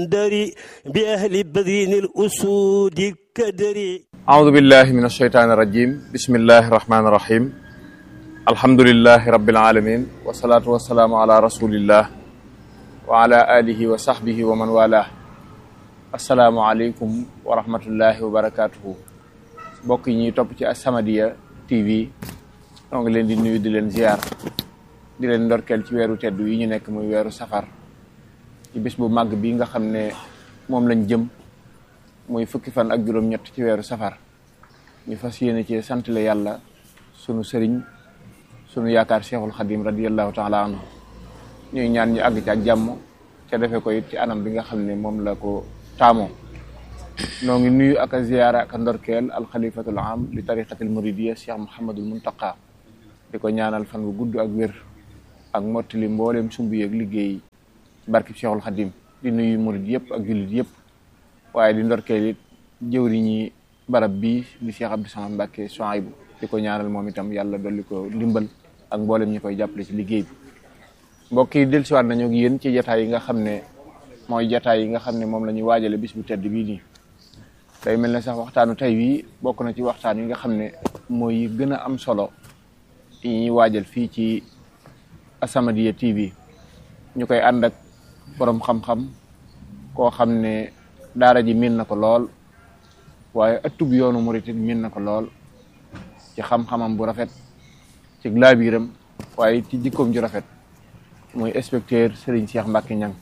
دري بأهل بذين الأسود كدري أعوذ بالله من الشيطان الرجيم بسم الله الرحمن الرحيم الحمد لله رب العالمين والصلاة والسلام على رسول الله وعلى آله وصحبه ومن والاه السلام عليكم ورحمة الله وبركاته mbokk yi ñuy topp ci As-Samadiyya TV ñoo ngi leen di nuyu di leen ziar di leen ndorkeel ci weeru tedd yi ñu nekk muy weeru safar ci bis bu màgg bi nga xam ne moom lañ jëm muy fukki fan ak juróom-ñett ci weeru safar ñu fas yéene ci santale yàlla sunu sëriñ sunu yaakaar cheikhul xadim radiallahu taala anhu ñuy ñaan ñu àgg ci ak jàmm ca defee ko it ci anam bi nga xam ne moom la ko taamoo noo ngi nuyu ak a ziyaara ak a ndorkeel alxalifatul am li tariqatil muridiya cheikh mouhamadul muntaqa di ko ñaanal fan bu gudd ak wér ak mottali mbooleem sumb yeeg liggéey barkib cheikhul xadim di nuyu murid yëpp ak jullit yëpp waaye di ndorkeel it jëwriñi barab bii di cheikh abdou samad mbàkke Souhaïbou di ko ñaanal moom itam yàlla dolli ko ndimbal ak mboolem ñi koy jàppale ci liggéey bi mbokk yi dellusiwaat nañu ak yéen ci jataay yi nga xam ne mooy jataay yi nga xam ne moom la ñuy waajale bis bu tedd bii nii day mel ne sax waxtaanu tey bii bokk na ci waxtaan yi nga xam ne mooy gën a am solo yi ñuy waajal fii ci As-Samadiyya TV ñu koy ànd ak borom xam-xam koo xam ne daara ji miin na ko lool waaye ëttub yoonu murit it miin na ko lool ci xam-xamam bu rafet ci laabiiram waaye ci jikkoom ju rafet muy inspecteur Serigne Cheikh Mbacke Niang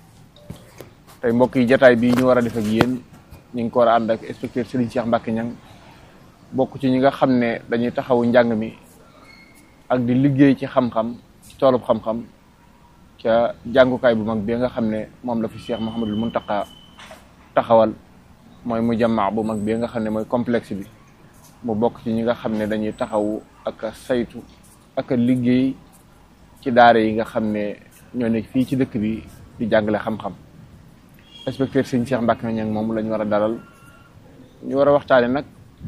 tey mbokk yi jataay bi ñu war a def ak yéen ñu ngi ko war a ànd ak inspecteur Serigne Cheikh Mbacke Niang bokk ci ñi nga xam ne dañuy taxawu njàng mi ak di liggéey ci xam-xam ci toolub xam-xam ca jàngukaay bu mag bi nga xam ne moom la fi Cheikh Mouhamadul Muntaqa taxawal mooy mu jamaa bu mag bi nga xam ne mooy complexe bi mu bokk ci ñi nga xam ne dañuy taxawu ak a saytu ak a liggéey ci daara yi nga xam ne ñoo ne fii ci dëkk bi di jàngale xam-xam inspecteur sëñ Cheikh Mbacke Niang moom la ñu war a dalal ñu war a waxtaane nag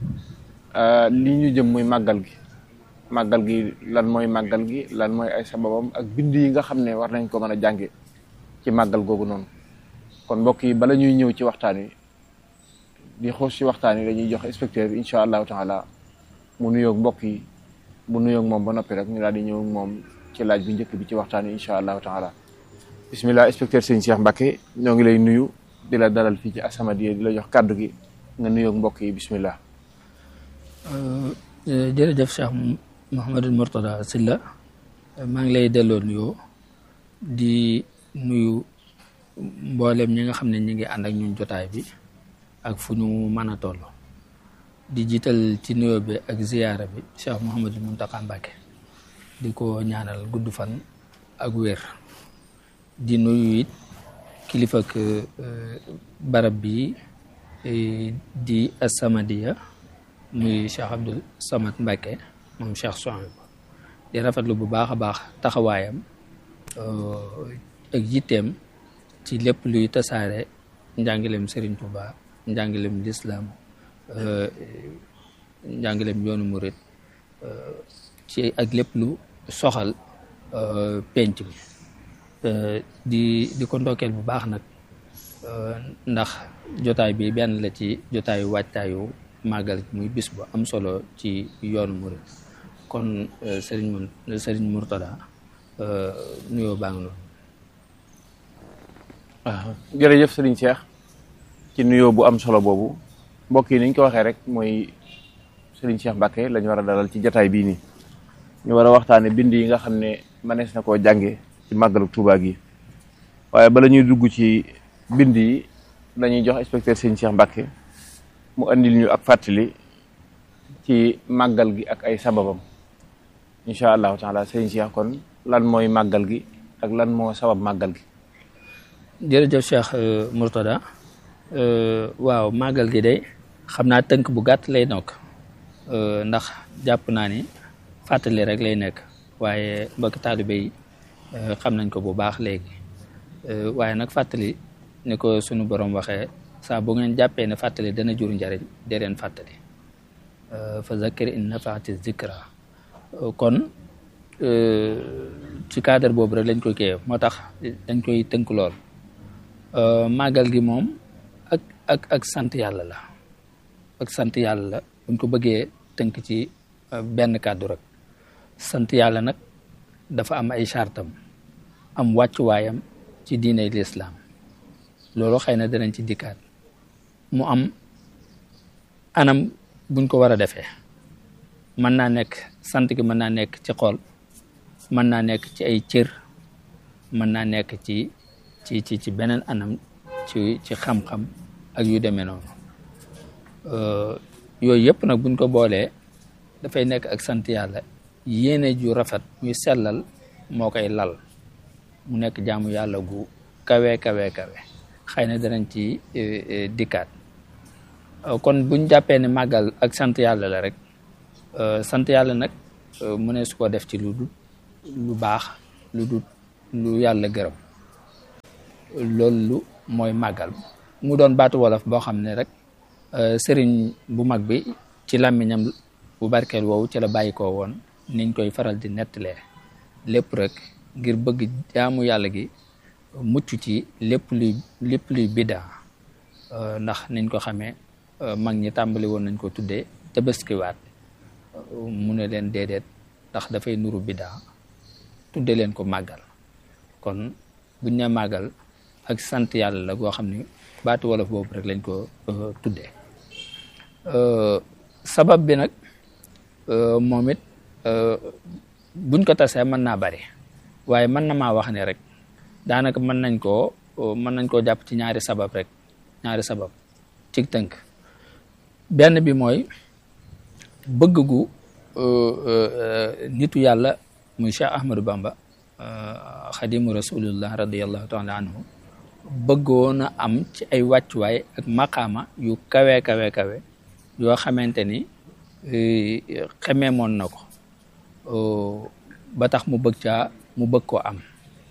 li ñu jëm muy màggal gi màggal gi lan mooy màggal gi lan mooy ay sababam ak bind yi nga xam ne war nañ ko mën a jànge ci màggal googu noonu kon mbokk yi bala ñuy ñëw ci waxtaan wi di xoos ci waxtaan wi dañuy jox inspecteur bi incha allahu taala mu nuyoog mbokk yi bu nuyoog moom ba noppi rek ñu daal di ñëw moom ci laaj bi njëkk bi ci waxtaan wi incha allahu taala bismillah inspecteur sëñ Cheikh Mbacke ñoo ngi lay nuyu di la dalal fii ci As-Samadiyya di la jox kàddu gi nga nuyoog mbokk yi bismillah jërëjëf Cheikh Mouhamadul Mourtada Silla maa ngi lay delloo nuyoo di nuyu mboolem ñi nga xam ne ñi ngi ànd ak ñun jotaay bi ak fu ñu mën a toll di jiital ci nuyoo bi ak ziyaara bi Cheikh Mouhamadul Mountakha Mbacke di ko ñaanal gudd fan ak wér di nuyu it kilifa ak barab bi di As-Samadiyya muy Cheikh Abdou Samad Mbacke moom Cheikh Souhaïbou di rafetlu bu baax a baax taxawaayam ak yitteem ci lépp luy tasaare njàngaleem Serigne Touba njàngaleem lislaam njàngaleem yoonu murit ci ak lépp lu soxal penc bi di di ko ndokkeel bu baax nag ndax jotaay bi benn la ci jotaayu waajtaayu màggal muy bis bu am solo ci yoonu murit kon sëriñ mun sëriñ Mourtada nuyoo baa ngi noonu waaw jërëjëf sëriñ Cheikh ci nuyoo bu am solo boobu mbokk yi niñ ko waxee rek mooy sëriñ Cheikh Mbacke lañu war a dalal ci jataay bii nii ñu war a waxtaane bind yi nga xam ne mënees na koo jànge ci màggalu Tuubaa gi waaye bala ñuy dugg ci bind yi dañuy jox inspecteur sëriñ Cheikh Mbacke mu andil ñu ak fàttali ci màggal gi ak ay sababam incha allahu taala sëriñ Cheikh kon lan mooy màggal gi ak lan moo sabab màggal gi jërëjëf Cheikh Mourtada waaw màggal gi de xam naa tënk bu gàtt lay nokk ndax jàpp naa ni fàttali rek lay nekk waaye mbokki taalibe yi xam nañ ko bu baax léegi waaye nag fàttali ni ko sunu borom waxee saa bu ngeen jàppee ne fàttali dana jur njariñ dee leen fàttali fa zakkir in nafaati zikra kon ci cadre boobu rek lañ koy kiyee moo tax dañ koy tënk lool màggal gi moom ak ak ak sant yàlla la ak sant yàlla la buñ ko bëggee tënk ci benn kàddu rek sant yàlla nag dafa am ay chartam am wàccuwaayam ci diiney lislaam loolu xëy na danañ ci dikkaat mu am anam buñ ko war a defee mën naa nekk sant gi mën naa nekk ci xol mën naa nekk ci ay cër mën naa nekk ci ci ci ci beneen anam ci ci xam-xam ak yu demee noonu yooyu yëpp nag buñ ko boolee dafay nekk ak sant yàlla yéene ju rafet muy sellal moo koy lal mu nekk jaamu yàlla gu kawe kawe kawe xëy na danañ ci dikkaat kon buñ jàppee ne màggal ak sant yàlla la rek sant yàlla nag mu ne su ko def ci lu dul lu baax lu dul lu yàlla gërëm loolu mooy màggal mu doon baatu wolof boo xam ne rek sëriñ bu mag bi ci làmmiñam bu barkeel woowu ci la bàyyi ko woon niñ koy faral di nettalee lépp rek ngir bëgg jaamu yàlla gi mucc ci lépp luy lépp luy biddaa ndax niñ ko xamee mag ñi tàmbali woon nañ ko tuddee tabaskiwaat mu ne leen déedéet ndax dafay nuru biddaa tudde leen ko màggal kon buñ ne màggal ak sant yàlla la goo xam ne baatu wolof boobu rek lañ ko tuddee sabab bi nag moom it buñ ko tasee mën naa bari waaye mën na maa wax ne rek daanaka mën nañ koo mën nañ koo jàpp ci ñaari sabab rek ñaari sabab ci tënk benn bi mooy bëgg gu nitu yàlla muy Cheikh Ahmadou Bamba xadimu rasulullah radiallahu taala anhu bëggoon a am ci ay wàccuwaay ak maqaama yu kawe kawe kawe yoo xamante ni xemeemoon na ko ba tax mu bëgg caa mu bëgg koo am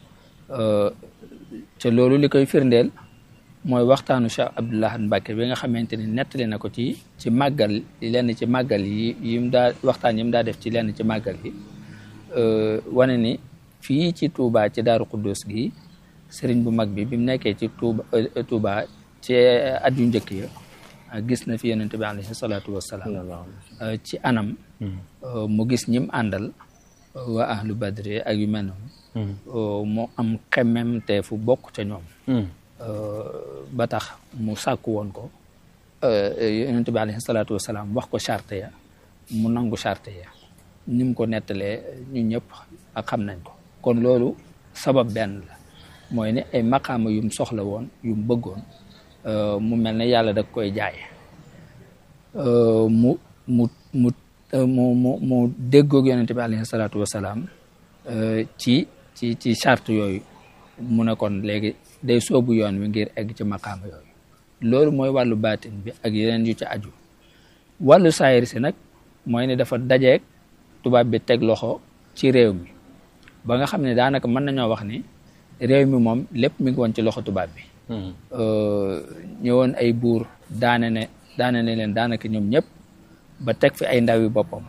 te loolu li koy firndeel mooy waxtaanu Cheikh Abdoulaye Mbacke bi nga xamante ni nettali na ko ci ci màggal lenn ci màggal yi yim daa waxtaan yi mu daa def ci lenn ci màggal yi wane ni fii ci Touba ci Daaru Xuddus gi sëriñ bu mag bi bi mu nekkee ci Touba Touba ci at yu njëkk ya gis na fi yonente bi alayhi salaatu wassalaam ci anam mu gis ñim àndal waa ahlu badri ak yu mel noonu mu am xemmem te fu bokk ca ñoom ba tax mu sàkku woon ko yonente bi alayhi salaatu wassalaam wax ko charte ya mu nangu charte ya ni mu ko nettalee ñu ñëpp ak xam nañ ko kon loolu sabab benn la mooy ne ay maqaama yum soxla woon yum bëggoon mu mel ne yàlla da koy jaay mu mu mu mu mu mu déggoog yonente bi alayhi salaatu wasalaam ci ci ci charte yooyu mu ne kon léegi day soobu yoon wi ngir egg ci maqaama yooyu loolu mooy wàllu baatin bi ak yeneen yu ci aju wàllu saayir si nag mooy ne dafa dajeeg tubaab bi teg loxo ci réew mi ba nga xam ne daanaka mën nañoo wax ni réew mi moom lépp mi ngi woon ci loxo tubaab bi ñëwoon ay buur daane ne daane ne leen daanaka ñoom ñëpp ba teg fi ay ndawi boppam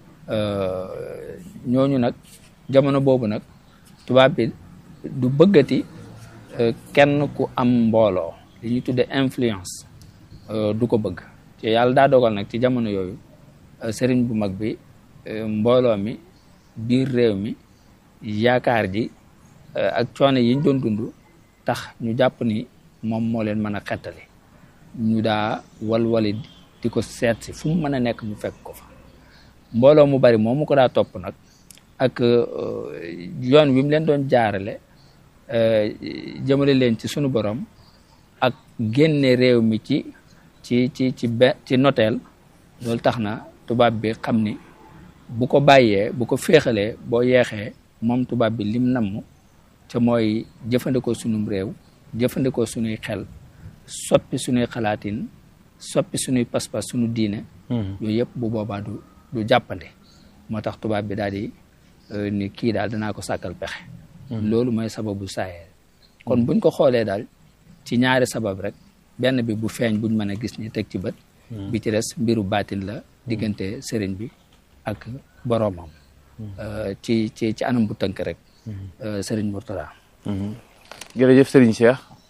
ñooñu nag jamono boobu nag tubaab bi du bëggati kenn ku am mbooloo li ñuy tudde influence du ko bëgg te yàlla daa dogal nag ci jamono yooyu sëriñ bu mag bi mbooloo mi biir réew mi yaakaar ji ak coono yiñ doon dund tax ñu jàpp ni moom moo leen mën a xettali ñu daa walwali di ko seet si fu mu mën a nekk mu fekk ko fa mbooloo mu bari moom mu ko daa topp nag ak yoon wi mu leen doon jaarale jëmale leen ci sunu borom ak génne réew mi ci ci ci ci be ci noteel loolu tax na tubaab bi xam ni bu ko bàyyee bu ko féexalee boo yeexee moom tubaab bi lim namm te mooy jëfandikoo sunum réew jëfandikoo sunuy xel soppi sunuy xalaatin soppi sunuy pas-pas sunu diine yooyu yëpp bu boobaa du du jàppande moo tax tubaab bi daal di ni kii daal danaa ko sàkkal pexe loolu mooy sababu saayeer kon buñ ko xoolee daal ci ñaari sabab rek benn bi bu feeñ buñ mën a gis ni teg ci bët bi ci des mbiru baatin la diggante sëriñ bi ak boroomam ci ci ci anam bu tënk rek sëriñ Mourtada jërëjëf sëriñ Cheikh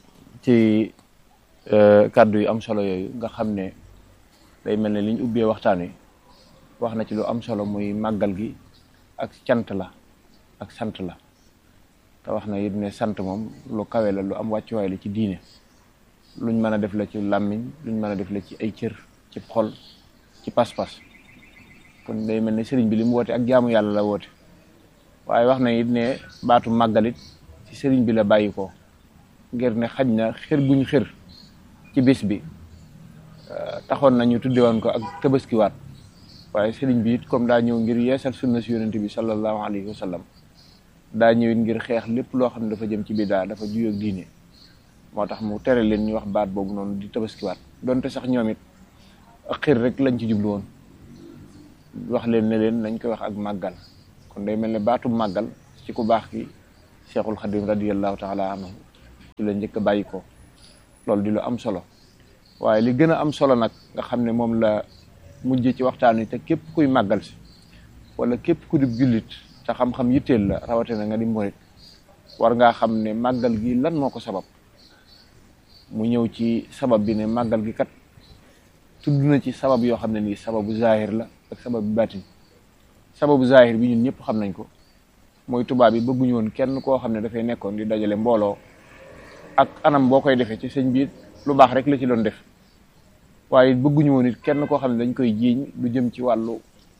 ci kàddu yu am solo yooyu nga xam ne day mel ne li ñu ubbee waxtaan wi wax na ci lu am solo muy màggal gi ak cant la ak sant la te wax na it ne sant moom lu kawe la lu am wàccuwaay la ci diine luñ mën a def la ci làmmiñ luñ mën a def la ci ay cër ci xol ci pas-pas kon day mel ne sëriñ bi li mu woote ak jaamu yàlla la woote waaye wax na it ne baatu màggalit ci sëriñ bi la bàyyi ko ngir ne xaj na xër guñ xër ci bis bi taxoon nañu tudde woon ko ak tabaskiwaat waaye sëriñ bi it comme daa ñëw ngir yeesal sunna si yonente bi sallallahu alayhi wa sallam daa ñëwit ngir xeex lépp loo xam ne dafa jëm ci bidaa dafa juyoo ak diine moo tax mu tere leen ñu wax baat boobu noonu di tabaskiwaat donte sax ñoom it ak xër rek lañ ci jublu woon wax leen ne leen nañ koy wax ak màggal kon day mel ne baatu màggal ci ku baax ki cheikhul xadim radiallahu taala anhu ci la njëkk a bàyyi ko loolu di lu am solo waaye li gën a am solo nag nga xam ne moom la mujj ci waxtaan wi te képp kuy màggal si wala képp ku di jullit te xam-xam yitteel la rawatina nga di murit war ngaa xam ne màggal gi lan moo ko sabab mu ñëw ci sabab bi ne màggal gi kat tudd na ci sabab yoo xam ne nii sababu zahir la ak sababu baatin sababu zahir bi ñun ñëpp xam nañ ko mooy tubaab yi bëgguñu woon kenn koo xam ne dafay nekkoon di dajale mbooloo ak anam boo koy defee ci sëñ bi lu baax rek la ci doon def waaye bëgguñu woon it kenn koo xam ne dañ koy jiiñ lu jëm ci wàllu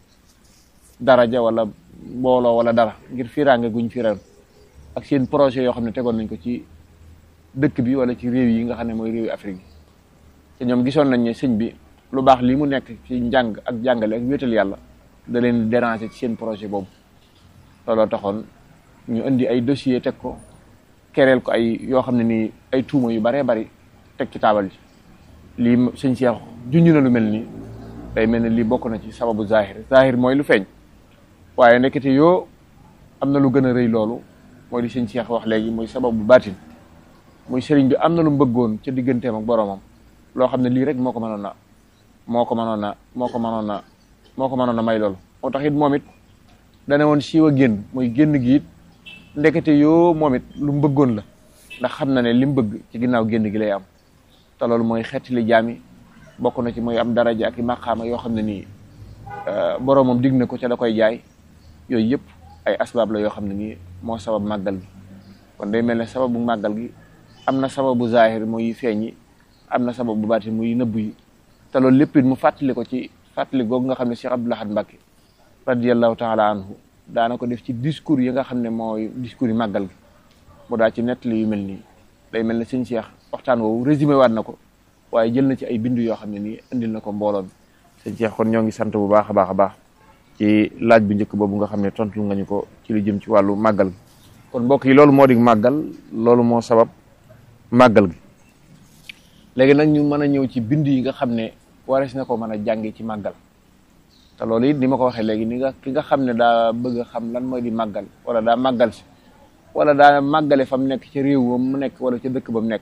daraja wala mbooloo wala dara ngir fiiraange guñ firan ak seen projet yoo xam ne tegoon nañ ko ci dëkk bi wala ci réew yi nga xam ne mooy réew yi Afrique yi te ñoom gisoon nañ ne sëñ bi lu baax lii mu nekk ci njàng ak jàngale ak wéetal yàlla da leen déranger ci seen projet boobu looloo taxoon ñu indi ay dossier teg ko kereel ko ay yoo xam ne nii ay tuuma yu baree bari teg ci taabal ji lii sëñ Cheikh junj na lu mel nii day mel ne lii bokk na ci sababu zahir zahir mooy lu feeñ waaye nekkete yoo am na lu gën a rëy loolu mooy li sëñ Cheikh wax léegi mooy sababu baatin muy sëriñ bi am na lu mu bëggoon ca digganteem ak boromam loo xam ne lii rek moo ko mënoon a moo ko mënoon a moo ko mënoon a moo ko mënoon a may loolu moo tax it moom it dana woon siiw a génn mooy génn gi it ndekete yoo moom it lu mu bëggoon la ndax xam na ne li mu bëgg ci ginnaaw génn gi lay am te loolu mooy xettali jaami bokk na ci mooy am daraja ak i maqaama yoo xam ne nii boromam dig na ko ca da koy jaay yooyu yëpp ay asbaab la yoo xam ne nii moo sabab màggal gi kon day mel ne sababu màggal gi am na sababu zahir muy feeñ yi am na sababu baati muy nëbb yi te loolu lépp it mu fàttali ko ci fàttali googu nga xam ne Cheikh Abdoul Ahad Mbacké radiallahu taala anhu daana ko def ci discours yi nga xam ne mooy discours yi màggal gi mu daa ci nettali yu mel nii day mel ne sëñ Cheikh waxtaan woowu résumé waat na ko waaye jël na ci ay bindu yoo xam ne nii indil na ko mbooloo mi sëñ Cheikh kon ñoo ngi sant bu baax a baax a baax ci laaj bu njëkk boobu nga xam ne tontu nga ñu ko ci lu jëm ci wàllu màggal gi kon mbokk yi loolu moo di màggal loolu moo sabab màggal gi léegi nag ñu mën a ñëw ci bind yi nga xam ne warees na ko mën a jànge ci màggal te loolu it ni ma ko waxee léegi ni nga ki nga xam ne daa bëgg a xam lan mooy di màggal wala daa màggal si wala daa màggale fa mu nekk ca réew mu nekk wala ca dëkk ba mu nekk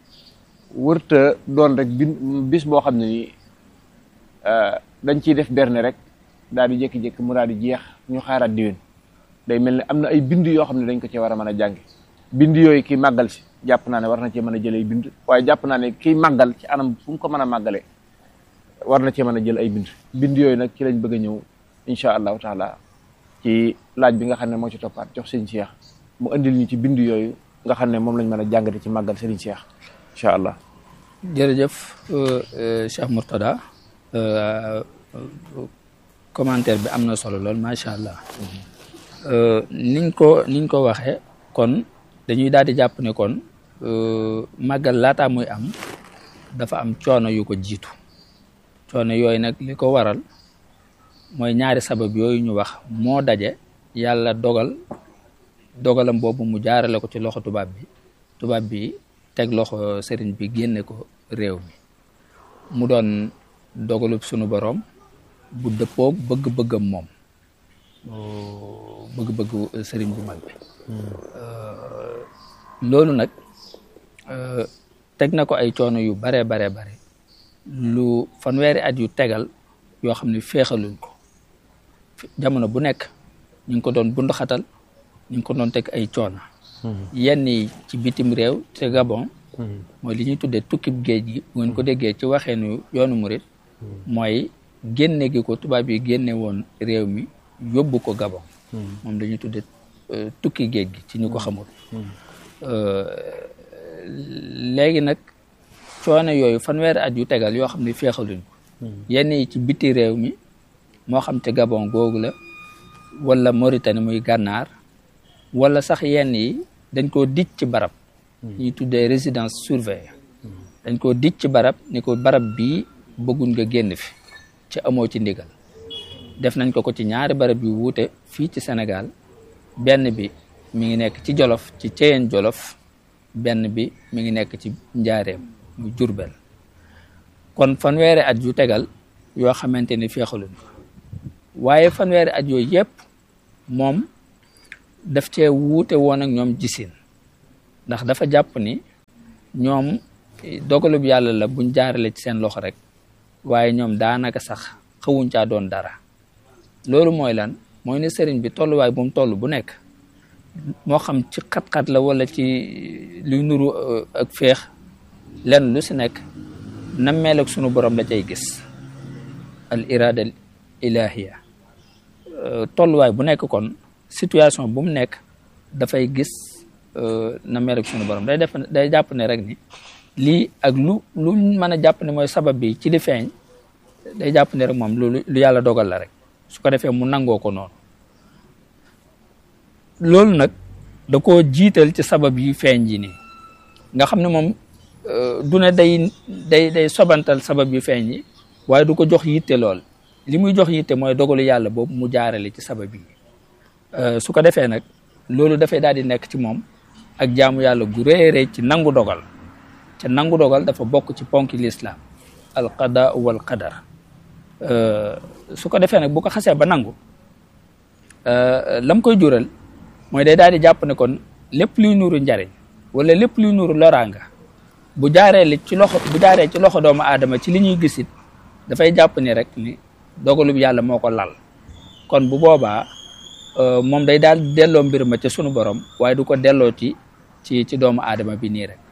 wërta doon rek bin bis boo xam ne nii dañ ciy def berne rek daal di jékki-jékki mu daal di jeex ñu xaaraat diwén day mel ne am na ay bind yoo xam ne dañ ko ci war a mën a jànge bind yooyu kii màggal si jàpp naa ne war na cee mën a jël ay bind waaye jàpp naa ne kii màggal ci anam fu mu ko mën a màggalee war na cee mën a jël ay bind bind yooyu nag ci lañ bëgg a ñëw incha allahu taala ci laaj bi nga xam ne moo ci toppaat jox sëñ Cheikh mu indil ñu ci bind yooyu nga xam ne moom lañ mën a jàngate ci màggal sëriñ Cheikh incha allah jërëjëf Cheikh Mourtada commentaire bi am na solo lool macha allah niñ ko niñ ko waxee kon dañuy daal di jàpp ne kon màggal laataa muy am dafa am coono yu ko jiitu coono yooyu nag li ko waral mooy ñaari sabab yooyu ñu wax moo daje yàlla dogal dogalam boobu mu jaarale ko ci loxo tubaab bi tubaab bi teg loxo sëriñ bi génne ko réew mi mu doon dogalub sunu boroom bu dëppoog bëgg-bëggam moom bëgg-bëggu sëriñ bu mag bi loolu nag teg na ko ay coono yu bare bare bare lu fanweeri at yu tegal yoo xam ne féexaluñ ko jamono bu nekk ñu ngi ko doon bunduxatal ñu ngi ko doon teg ay coono yenn yi ci bitim réew te Gabon mooy li ñuy tuddee tukkib géej gi bu ngeen ko déggee ci waxeenu yoonu murit mooy génne gi ko tubaab yi génne woon réew mi yóbbu ko Gabon moom dañuy tuddee tukki géej gi ci ñu ko xamul léegi nag coono yooyu fanweeri at yu tegal yoo xam ne féexaluñ ko yenn yi ci biti réew mi moo xam te Gabon googu la wala Mauritanie muy gànnaar wala sax yenn yi dañ koo dij ci barab ñuy tuddee résidence surveillée dañ koo dij ci barab ni ko barab bii bëgguñ nga génn fi ci amoo ci ndigal def nañ ko ko ci ñaari barab yu wuute fii ci Sénégal benn bi mi ngi nekk ci Jolof ci Ceyeen Jolof benn bi mi ngi nekk ci Njaareem mu Jurbel kon fanweeri at yu tegal yoo xamante ni féexaluñ ko waaye fanweeri at yooyu yëpp moom daf cee wuute woon ak ñoom gisin ndax dafa jàpp ni ñoom dogalub yàlla la buñ jaarale ci seen loxo rek waaye ñoom daanaka sax xawuñ caa doon dara loolu mooy lan mooy ne sëriñ bi tolluwaay bu mu toll bu nekk moo xam ci xat-xat la wala ci luy nuru ak féex lenn lu si nekk nammeel ak sunu borom la cay gis al irada al ilahiya tolluwaay bu nekk kon situation bu mu nekk dafay gis nammeel ak sunu borom day def day jàpp ne rek ni lii ak lu lu mën a jàpp ne mooy sabab bi ci li feeñ day jàpp ne rek moom lu lu yàlla dogal la rek su ko defee mu nangoo ko noonu loolu nag da koo jiital ci sabab yi feeñ ji nii nga xam ne moom du ne day day day sobantal sabab yu feeñ yi waaye du ko jox yitte lool li muy jox yitte mooy dogalu yàlla boobu mu jaarale ci sabab yi su ko defee nag loolu dafay daal di nekk ci moom ak jaamu yàlla gu rëy rëy ci nangu dogal te nangu dogal dafa bokk ci ponki lislaam al qada wal qadar su ko defee nag bu ko xasee ba nangu lam koy jural mooy day daal di jàpp ne kon lépp luy nuuru njariñ wala lépp luy nuuru loraanga bu jaaree li ci loxo bu jaaree ci loxo doomu aadama ci li ñuy gisit dafay jàpp ni rek ni dogalub yàlla moo ko lal kon bu boobaa moom day daal delloo mbir ma ca sunu borom waaye du ko delloo ci ci ci doomu aadama bi nii rek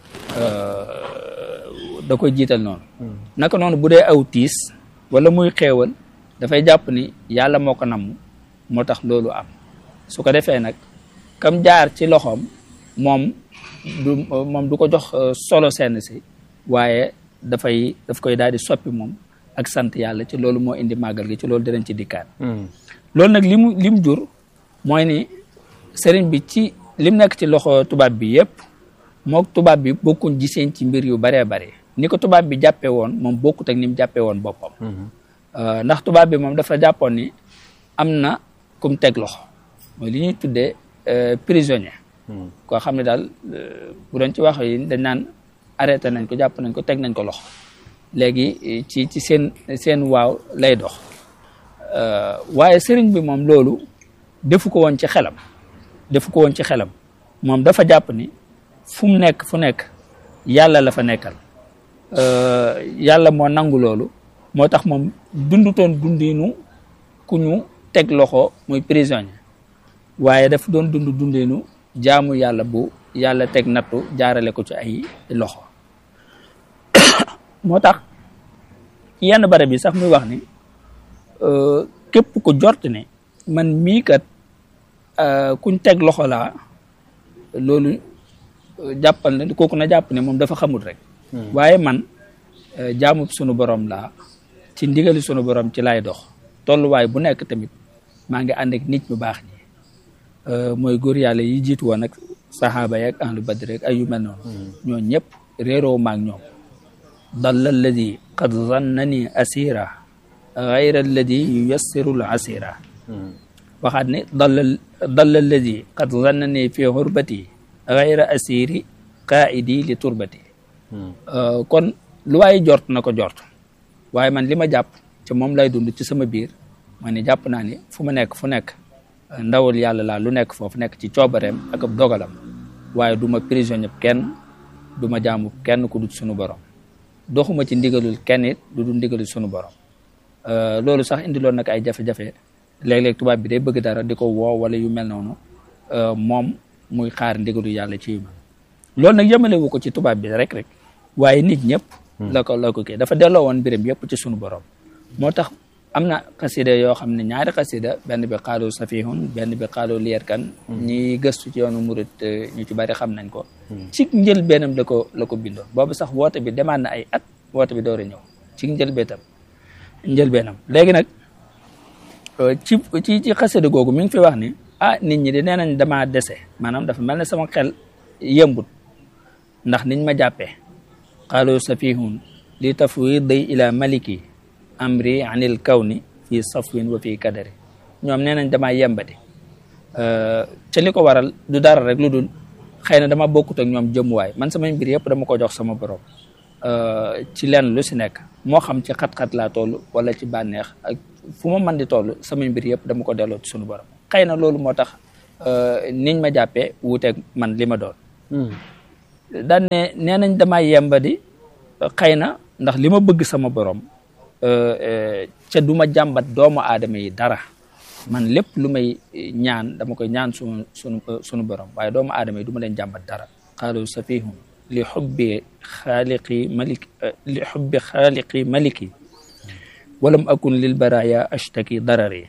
da koy jiital noonu naka noonu bu dee aw tiis wala muy xéewal dafay jàpp ni yàlla moo ko namm moo tax loolu am su ko defee nag kam jaar ci loxoom moom du moom du ko jox solo seen si waaye dafay daf koy daal di soppi moom ak sant yàlla ci loolu moo indi màggal gi ci loolu dinañ ci dikkaat loolu nag li mu li mu jur mooy ni sëriñ bi ci lim nekk ci loxo tubaab bi yëpp mook tubaab bi bokkuñ giseen ci mbir yu baree bare ni ko tubaab bi jàppee woon moom bokkut ak ni mu jàppee woon boppam ndax tubaab bi moom dafa jàppoon ni am na kum teg loxo mooy li ñuy tuddee prisonnier koo xam ne daal bu doon ci wax yi dañ naan arrêté nañ ko jàpp nañ ko teg nañ ko loxo léegi ci ci seen seen waaw lay dox waaye sëriñ bi moom loolu defu ko woon ci xelam defu ko woon ci xelam moom dafa jàpp ni fu mu nekk fu nekk yàlla la fa nekkal yàlla moo nangu loolu moo tax moom dundutoon dundinu ku ñu teg loxo muy prisonnier waaye daf doon dund dundinu jaamu yàlla bu yàlla teg nattu jaarale ko ci ay loxo moo tax yenn barab yi sax muy wax ni képp ku jort ne man mii kat kuñ teg loxo laa loolu jàppal na kooku na jàpp ne moom dafa xamul rek waaye man jaamu sunu borom laa ci ndigali sunu borom ci laay dox tolluwaay bu nekk tamit maa ngi ànd ak nit ñu baax ñi mooy góor yàlla yi jiitu woon ak saxaaba yeeg ahlu badri rek ay yu mel noonu ñoo ñëpp réeroo maag ñoom dalla alladi qad zannani asira gayra alladi yuyassiru l asira waxaat ne dalla dalla alladi qad zannani fi xurbati gayra asiri qaidi li turbati kon lu waaye jort na ko jort waaye man li ma jàpp ci moom lay dund ci sama biir ma ne jàpp naa ni fu ma nekk fu nekk ndawal yàlla laa lu nekk foofu nekk ci coobareem ak ab dogalam waaye du ma prisonnier kenn du ma jaamu kenn ku dul sunu borom doxuma ci ndigalul kenn it du dul ndigalul sunu borom loolu sax indiloon nag ay jafe-jafe léeg-léeg tubaab bi day bëgg dara di ko woo wala yu mel noonu moom muy xaar ndigalu yàlla ci yu mel loolu nag yemalewu ko ci tubaab bi rek rek waaye nit ñëpp la ko la ko kii dafa delloo woon mbiram yëpp ci sunu borom moo tax am na xasida yoo xam ne ñaari xasida benn bi xaalu safihun benn bi xaalu lier kan ñi gëstu ci yoonu murit ñu ci bari xam nañ ko ci njël bennam la ko la ko bindoon boobu sax woote bi demaat na ay at woote bi door a ñëw ci njël beetam njël bennam léegi nag ci ci ci xasida googu mi ngi fi wax ni ah nit ñi di nee nañ damaa dese maanaam dafa mel ne sama xel yëmbut ndax niñ ma jàppee xaalu safihun li tafwidi ila maliki amri anil kawni fi safwin wa fi kadari ñoom nee nañ damaa yembadi ca li ko waral du dara rek lu dul xëy na dama bokkut ak ñoom jëmuwaay man samay mbir yëpp dama ko jox sama borom ci lenn lu si nekk moo xam ci xat-xat laa toll wala ci bànneex ak fu ma mën di toll samay mbir yëpp dama ko delloo ci sunu borom xëy na loolu moo tax niñ ma jàppee wuuteeg man li ma doon daan ne nee nañ damaa yembadi xëy na ndax li ma bëgg sama borom ca du ma jàmbat doomu aadama yi dara man lépp lu may ñaan dama koy ñaan sunu sunu sunu borom waaye doomu aadama yi du ma leen jàmbat dara qaalu safihum li xubbi xaaliqi malik li xubbi xaaliqi maliki walam akun lil baraya ashtaki darari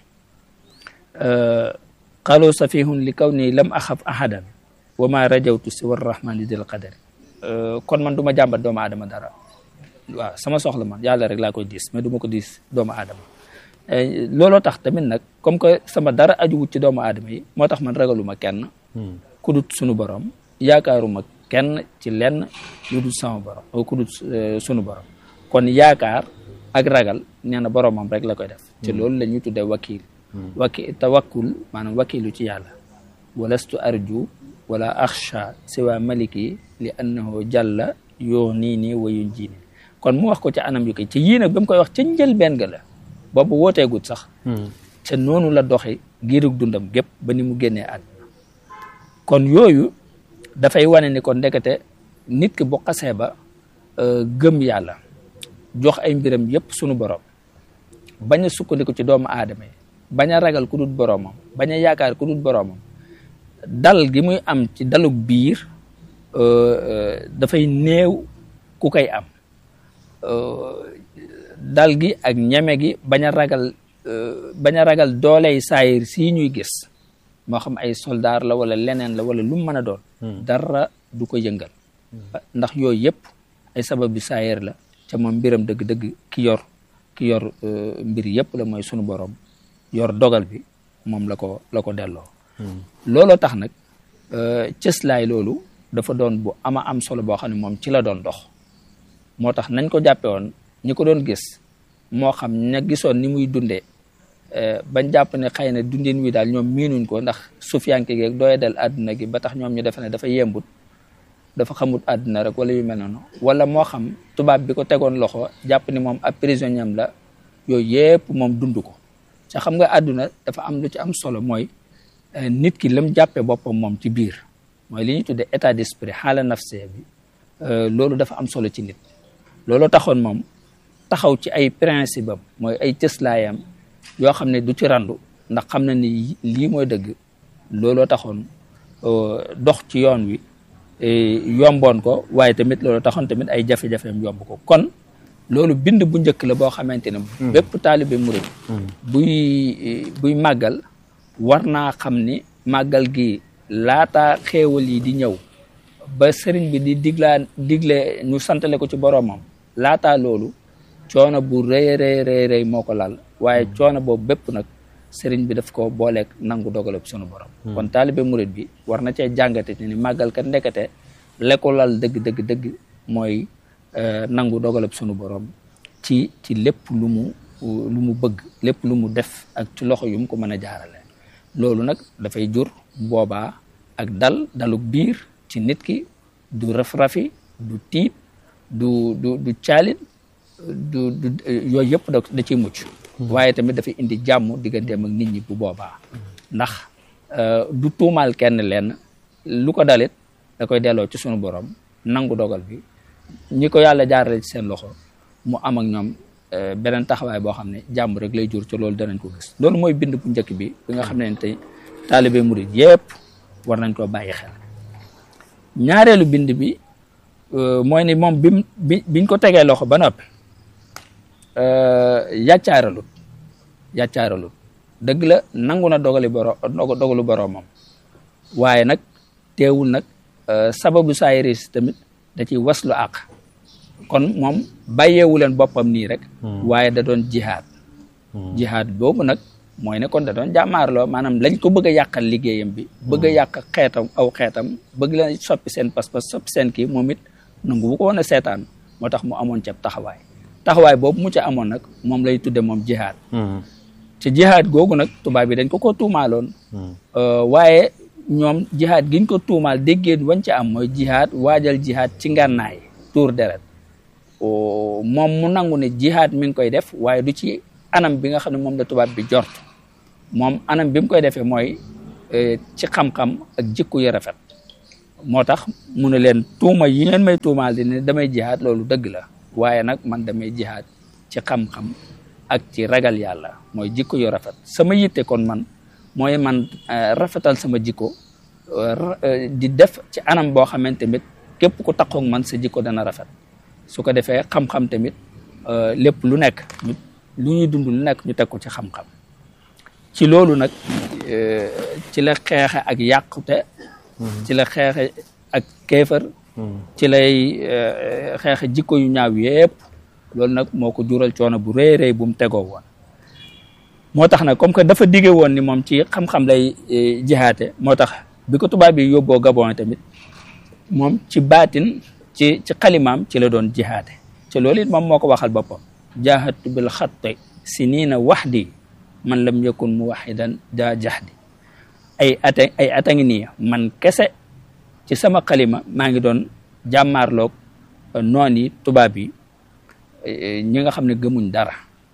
qaalu safihun li kaw nii lam axaf ahadan wa ma rajawtu si war rahmani dil qadari kon man du ma jàmbat doomu aadama dara waaw sama soxla man yàlla rek laa koy diis mais du ma ko diis doomu aadama looloo tax tamit nag comme que sama dara ajuwut ci doomu aadama yi moo tax man ragaluma kenn ku dut sunu borom yaakaaruma kenn ci lenn lu dut sama borom ku dut sunu borom kon yaakaar ak ragal nee na boromam rek la koy def ci loolu la ñuy tuddee wakil waki tawakkul maanaam wakilu ci yàlla walastu arju wala axsha siwa maliki li annahu jalla yoo nii nii wayun ji nii kon mu wax ko ci anam yu koy ci yii nag ba mu koy wax ca njëlbeen ga la boobu wooteegut sax te noonu la doxe giirug dundam gépp ba ni mu génnee àdduna kon yooyu dafay wane ni kon ndekete nit ki bu xasee ba gëm yàlla jox ay mbiram yépp sunu borom bañ a sukkandiku ci doomu aadama yi bañ a ragal ku dul boromam bañ a yaakaar ku dul boromam dal gi muy am ci dalug biir dafay néew ku koy am dal gi ak ñeme gi bañ a ragal bañ a ragal dooley saayir sii ñuy gis moo xam ay soldaar la wala leneen la wala lu mu mën a doon dara du ko yëngal ndax yooyu yëpp ay sabab bi saayir la ca moom mbiram dëgg-dëgg ki yor ki yor mbir yëpp la mooy sunu borom yor dogal bi moom la ko la ko delloo looloo tax nag cëslaay loolu dafa doon bu ama am solo boo xam ne moom ci la doon dox moo tax nañ ko jàppe woon ñi ko doon gis moo xam ña gisoon ni muy dundee bañ jàpp ne xëy na dundin wi daal ñoom miinuñ ko ndax sufiyanke geeg dooye del àdduna gi ba tax ñoom ñu defe ne dafa yembut dafa xamut àdduna rek wala yu mel noonu wala moo xam tubaab bi ko tegoon loxo jàpp ni moom ab prisonnier am la yooyu yépp moom dund ko ca xam nga àdduna dafa am lu ci am solo mooy nit ki lam jàppe boppam moom ci biir mooy li ñuy tuddee état d'esprit xaala nafse bi loolu dafa am solo ci nit loolu taxoon moom taxaw ci ay principe am mooy ay cëslaayam yoo xam ne du ci randu ndax xam na ni lii mooy dëgg looloo taxoon dox ci yoon wi yomboon ko waaye tamit loolu taxoon tamit ay jafe-jafeem yomb ko kon loolu bind bu njëkk la boo xamante ne bépp taalibe murid buy buy màggal war naa xam ni màggal gi laata xéewal yi di ñëw ba sëriñ bi di diglaa digle ñu santale ko ci boroomam laataa loolu coono bu rëy rëy rëy rëy moo ko lal waaye coono boobu bépp nag sëriñ bi daf ko booleeg nangu dogalab sunu borom kon taalibe murid bi war na cee jàngate ni màggal kat ndekete la ko lal dëgg dëgg dëgg mooy nangu dogalab sunu borom ci ci lépp lu mu lu mu bëgg lépp lu mu def ak ci loxo yu mu ko mën a jaarale loolu nag dafay jur boobaa ak dal daluk biir ci nit ki du raf-rafi du tiit du du du caalit du du yooyu yëpp da da ciy mucc waaye tamit dafay indi jàmm digganteem ak nit ñi bu boobaa ndax du tuumaal kenn lenn lu ko dalit da koy delloo ci sunu borom nangu dogal bi ñi ko yàlla jaarale ci seen loxo mu am ak ñoom beneen taxawaay boo xam ne jàmm rek lay jur ci loolu danañ ko gis loolu mooy bind bu njëkk bi bi nga xam ne tey taalibe murid yépp war nañ koo bàyyi xel ñaareelu bind bi mooy ni moom bim bi biñ ko tegee loxo ba noppi yàccaaralut yàccaaralut dëgg la nangu na dogali boro dogalu boroomam waaye nag teewul nag sababu saayiris tamit da ciy waslu àq kon moom bàyyeewu leen boppam nii rek waaye da doon jihaad jihaad boobu nag mooy ne kon da doon jàmmaarloo maanaam lañ ko bëgg a yàqal liggéeyam bi bëgg a yàq xeetam aw xeetam bëgg la soppi seen pas-pas soppi seen kii moom it nangu bu ko woon a seetaan moo tax mu amoon ca taxawaay taxawaay boobu mu ca amoon nag moom lay tudde moom jihaad ci jihaad googu nag tubaab bi dañ ko ko tuumaaloon waaye ñoom jihaad giñ ko tuumaal déggeen wañ ca am mooy jihaad waajal jihaad ci ngànnaay tuur deret moom mu nangu ne jihaad mi ngi koy def waaye du ci anam bi nga xam ne moom la tubaab bi jort moom anam bi mu koy defee mooy ci xam-xam ak jikko yu rafet moo tax mu ne leen tuuma yi ngeen may tuumaal di ne damay jihaad loolu dëgg la waaye nag man damay jihaad ci xam-xam ak ci ragal yàlla mooy jikko yu rafet sama yitte kon man mooy man rafetal sama jikko di def ci anam boo xamante tamit képp ku takkoog man sa jikko dana rafet su ko defee xam-xam tamit lépp lu nekk lu ñuy dund lu nekk ñu teg ko ci xam-xam ci loolu nag ci la xeexe ak yàqute ci la xeexe ak kéefër ci lay xeexe jikko yu ñaaw yépp loolu nag moo ko jural coono bu rëy rëy bu mu tegoo woon moo tax nag comme que dafa dige woon ni moom ci xam-xam lay jihaate moo tax bi ko tubaab bi yóbboo Gabon tamit moom ci baatin ci ci xalimaam ci la doon jihaate ci loolu it moom moo ko waxal boppam jahadtu bil xatti sinina waxdi man lam yakun muwaxidan daa jaxdi ay ata ay ata ngi nii man kese ci sama xalima maa ngi doon jàmmaarloog noon yi tubaab yi ñi nga xam ne gëmuñ dara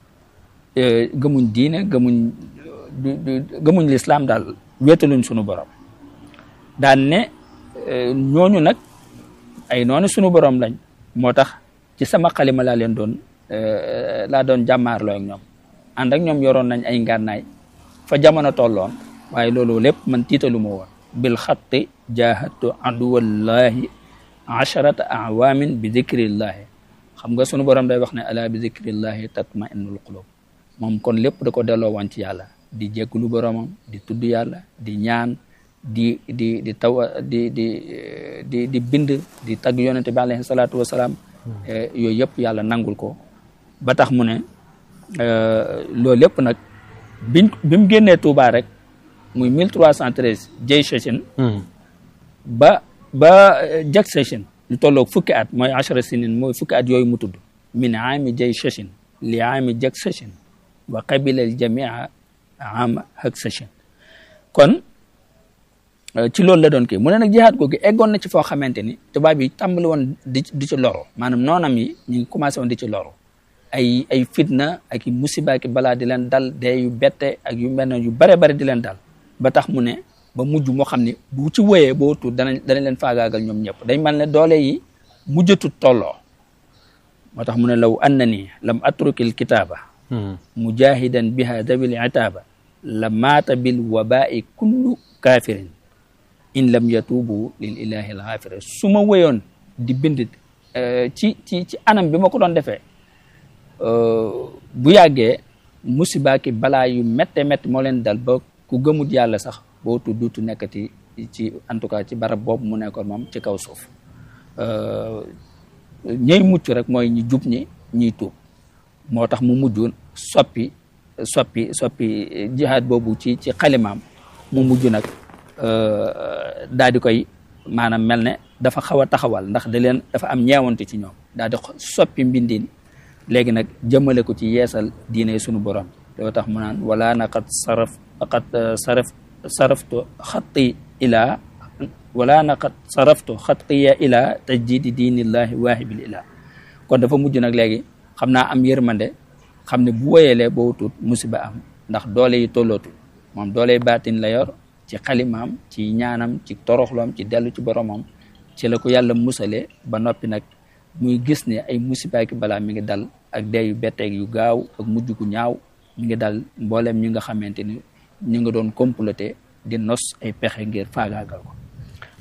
gëmuñ diine gëmuñ gëmuñ lislaam daal wéetaluñ sunu borom daan ne ñooñu nag ay noonu sunu borom lañ moo tax ci sama xalima laa leen doon laa doon jàmmaarloo ak ñoom ànd ak ñoom yoroon nañ ay ngànnaay fa jamono tolloon waaye loolu lépp man tiitalu ma woon bil xatti jahadtu aduwallahi asharata awamin bi dikrillahi xam nga sunu borom day wax ne ala bi dikrillahi tatma innul qulub moom kon lépp da ko delloo woon ci yàlla di jégglu boromam di tudd yàlla di ñaan di di di taw di di di di bind di tagg yonente bi alayhi salaatu wasalaam yooyu yëpp yàlla nangul ko ba tax mu ne loolu lépp nag biñ bi mu génnee Touba rek muy 1313 jay session ba ba jag session lu tolloog fukki at mooy achara sinin mooy fukki at yooyu mu tudd min aami jay session li aami jag session wa qabila al jamia ama hak session kon ci loolu la doon kii mu ne nag jihaad googu eggoon na ci foo xamante ni tubaab yi tàmbali woon di di ci loro maanaam noonam yi ñu ngi commencé woon di ci loro ay ay fitna ak i musiba ak balaa di leen dal dee yu bette ak yu mel ne yu bare bare di leen dal ba tax mu ne ba mujj moo xam ne bu ci wéyee boo tuut danañ danañ leen faagaagal ñoom ñëpp dañ mel ne doole yi mujjatut tolloo moo tax mu ne law anna ni lam atrukil kitaaba mujahidan biha dawil itaaba la maata bil wabai kullu kafirin in lam yatubu lil ilahi al ghafir su ma wéyoon di bind ci ci ci anam bi ma ko doon defee bu yàggee musiba ki balaa yu métte métti moo leen dal ba ku gëmut yàlla sax boo tu duutu nekkati ci en tout cas ci barab boobu mu nekkoon moom ci kaw suuf ñey mucc rek mooy ñi jub ñi ñiy tuub moo tax mu mujj soppi soppi soppi jihaad boobu ci ci xalimaam mu mujj nag daal di koy maanaam mel ne dafa xaw a taxawal ndax da leen dafa am ñeewante ci ñoom daal di soppi mbindin léegi nag jëmale ko ci yeesal diine sunu borom loo tax mu naan wala na qad saraf qad saraf saraftu xatti ila wala na qad saraftu xattiya ila tajdidi diinillahi waahibil ila kon dafa mujj nag léegi xam naa am yërmande xam ne bu woyelee boo tut musiba am ndax doole yi tollootul moom doole yi baatin la yor ci xalimaam ci ñaanam ci toroxloom ci dellu ci boromam ci la ko yàlla musalee ba noppi nag muy gis ne ay musiba ki balaa mi ngi dal ak dee yu betteeg yu gaaw ak mujj gu ñaaw mi ngi dal mboolem ñi nga xamante ni ñu nga doon comploter di nos ay pexe ngir faagaagal ko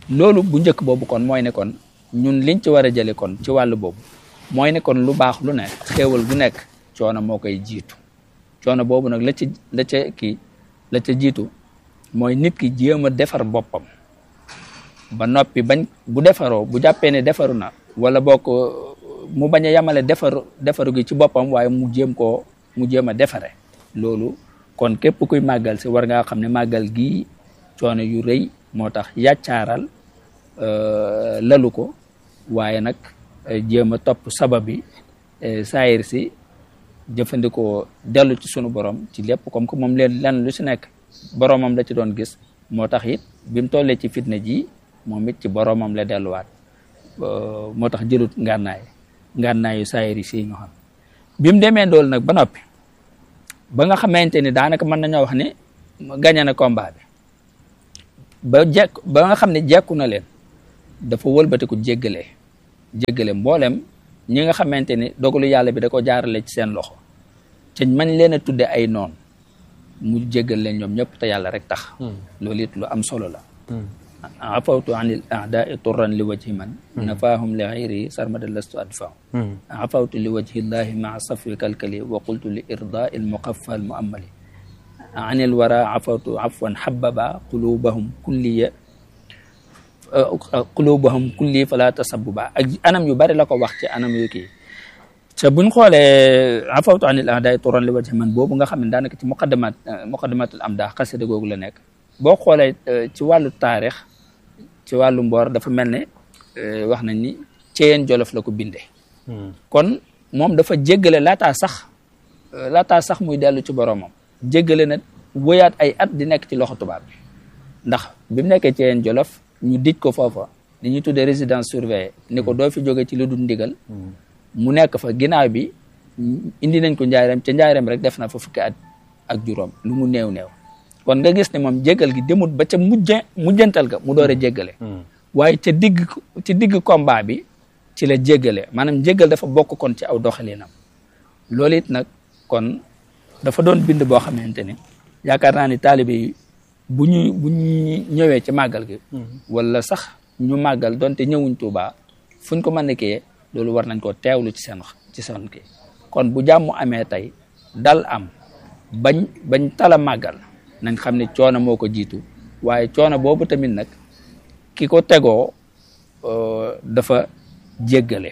loolu bu njëkk boobu kon mooy ne kon ñun liñ ci war a jële kon ci wàllu boobu mooy ne kon lu baax lu ne xéewal gu nekk coono moo koy jiitu coono boobu nag la ca la ca kii la ca jiitu mooy nit ki jéem a defar boppam ba noppi bañ bu defaroo bu jàppee ne defaru na wala bokk mu bañ a yamale defaru defaru gi ci boppam waaye mu jéem koo mu jéem a defare loolu kon képp kuy màggal si war ngaa xam ne màggal gii coono yu rëy moo tax yàccaaral lalu ko waaye nag jéem a topp sabab bi saayir si jëfandikoo dellu ci sunu borom ci lépp comme que moom leen lan lu si nekk boromam la ci doon gis moo tax it bi mu tollee ci fitna ji moom it ci boromam la delluwaat moo tax jëlut ngànnaay ngànnaayu saayir si ñu xam bi mu demee dool nag ba noppi ba nga xamante ni daanaka mën nañoo wax ne gañe na combat bi ba jekk ba nga xam ne jekku na leen dafa wëlbatiku jéggale jéggale mboolem ñi nga xamante ni dogalu yàlla bi da ko jaarale ci seen loxo te mañ leen a tudde ay noon mu jéggal leen ñoom ñëpp te yàlla rek tax loolu it lu am solo la afawtu anil aadai turran li wajhi man nafaahum li xayri sarmada lastu adfaaw afawtu li wajhi llahi maa safwi kalkali wa qultu li irdaa il muqaffa al muammali anil wara afawtu afwan hababa qulubahum kulliya qulubahum kulli fala tasabbuba ak anam yu bari la ko wax ci anam yu kii te buñ xoolee afawtu anil aadai turran li wajhi man boobu nga xam ne daanaka ci muqaddamat muqaddamatul amdah xasida googu la nekk boo xoolee ci wàllu taarix ci wàllu mboor dafa mel ne wax nañ ni Ceyeen Jolof la ko bindee kon moom dafa jéggale laataa sax laataa sax muy dellu ci boromam jéggale na wëyaat ay at di nekk ci loxo tubaab bi ndax bi mu nekkee Ceyeen Jolof ñu dij ko foofa li ñuy tuddee résidence surveillée ni ko doo fi jóge ci lu dul ndigal mu nekk fa ginnaaw bi indi nañ ko njaareem ca njaareem rek def na fa fukki at ak juróom lu mu néew néew kon nga gis ne moom jéggal gi demut ba ca mujje mujjantal ga mu door a jéggale waaye ca digg ci digg combat bi ci la jéggale maanaam jéggal dafa bokk kon ci aw doxalinam loolu it nag kon dafa doon bind boo xamante ni yaakaar naa ni taalibe yi bu ñu bu ñu ñëwee ci màggal gi wala sax ñu màggal donte ñëwuñ Tuubaa fuñ ko mën a kiyee loolu war nañ koo teewlu ci seen ci seen kii kon bu jàmm amee tey dal am bañ bañ tala màggal nañ xam ne coono moo ko jiitu waaye coono boobu tamit nag ki ko tegoo dafa jéggale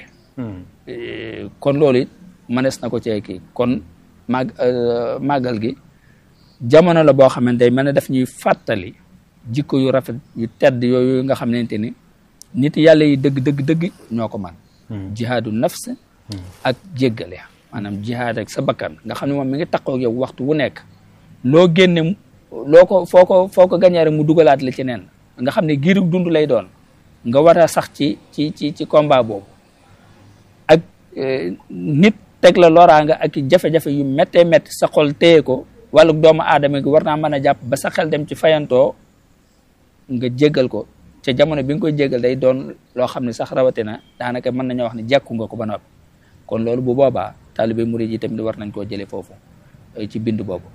kon loolu it mënees na ko cee kii kon màgg màggal gi jamono la boo xamante day mën a def ñuy fàttali jikko yu rafet yu tedd yooyu nga xamante ni nit yàlla yi dëgg dëgg dëgg ñoo ko man jihaadu nafs ak jéggale maanaam jihaad ak sa bakkan nga xam ne moom mi ngi takkoo ak yow waxtu wu nekk loo génne loo ko foo ko foo ko gañee rek mu dugalaat la ci neen nga xam ne giirug dund lay doon nga war a sax ci ci ci ci combat boobu ak nit teg la loraanga ak jafe-jafe yu méttee métti sa xol téye ko wàllu doomu aadama gi war naa mën a jàpp ba sa xel dem ci fayantoo nga jéggal ko ca jamono bi nga koy jéggal day doon loo xam ne sax rawatina daanaka mën nañoo wax ne jekku nga ko ba noppi kon loolu bu boobaa taalibe murid yi tamit war nañ koo jëlee foofu ci bind boobu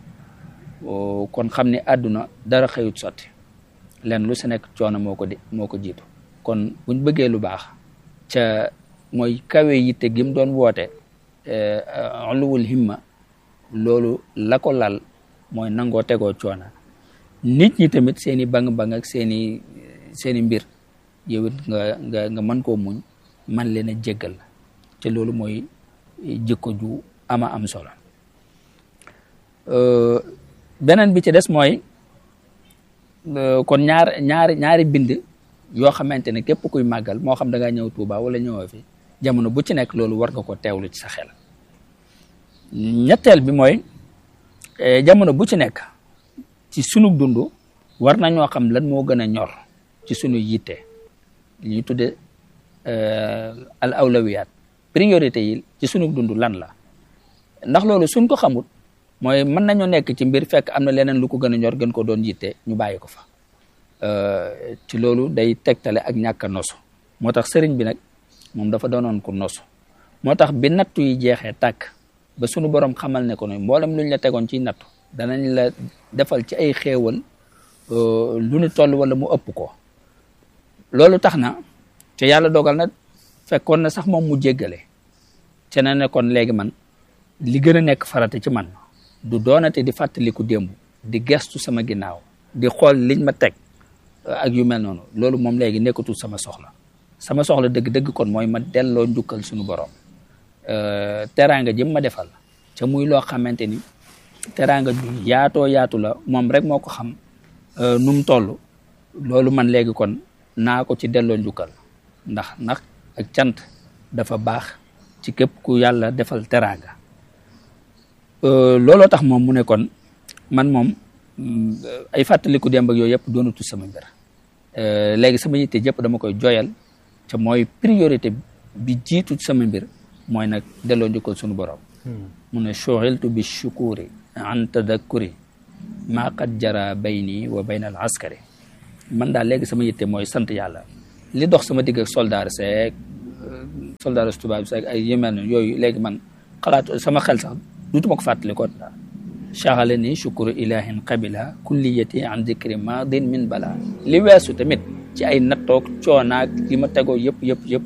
kon xam ne àdduna dara xëyut sotti len lu si nekk coono moo ko di moo ko jiitu kon buñ bëggee lu baax ca mooy kawe yitte gi mu doon woote uluwul himma loolu la ko lal mooy nangoo tegoo coono nit ñi tamit seeni bang-bang ak seeni seeni mbir yow it nga nga nga mën koo muñ man leen a jéggal te loolu mooy jikko ju ama am solo beneen bi ci des mooy kon ñaar ñaari ñaari bind yoo xamante ne képp kuy màggal moo xam da ngaa ñëw Tuuba wala ñëwoo fi jamono bu ci nekk loolu war nga ko teewlu ci sa xel ñetteel bi mooy jamono bu ci nekk ci sunu dund war nañoo xam lan moo gën a ñor ci sunu yitte li ñuy tudde al awlawiyaat priorité yi ci sunu dund lan la ndax loolu suñ ko xamut mooy mën nañoo nekk ci mbir fekk am na leneen lu ko gën a ñor gën ko doon yitte ñu bàyyi ko fa ci loolu day tegtale ak ñàkk a nosu moo tax sëriñ bi nag moom dafa doonoon ko nosu moo tax bi nattu yi jeexee tàkk ba sunu borom xamal ne ko ne mboolem luñ la tegoon ci nattu danañ la defal ci ay xéewal lu ni toll wala mu ëpp ko loolu tax na te yàlla dogal na fekkoon na sax moom mu jéggale te na ne kon léegi man li gën a nekk farata ci man du doonate di fàttaliku démb di gestu sama ginnaaw di xool liñ ma teg ak yu mel noonu loolu moom léegi nekkatul sama soxla sama soxla dëgg-dëgg kon mooy ma delloo njukkal suñu borom teraanga jëm ma defal ca muy loo xamante ni teraanga ju yaatoo yaatu la moom rek moo ko xam nu mu toll loolu man léegi kon naa ko ci delloo njukkal ndax ndax ak cant dafa baax ci képp ku yàlla defal teraanga looloo tax moom mu ne kon man moom ay fàttaliku démb ak yooyu yëpp doonatu sama mbir léegi sama yitte yëpp dama koy joyal te mooy priorité bi jiitu sama mbir mooy nag delloo njukkal sunu borom mu ne shughiltu bi shukuri an tadakkuri maa qad jara bayni wa bayna al askari man daal léegi sama yitte mooy sant yàlla li dox sama digg ak soldaar seeg soldaar tubaab seeg ay yemel ne yooyu léegi man xalaat sama xel sax duutuma ko fàttali ko daal chaxale ni shukuru ilahin qabila kulliyati an dikri madin min bala li weesu tamit ci ay nattoog coonaak li ma tegoo yëpp yëpp yëpp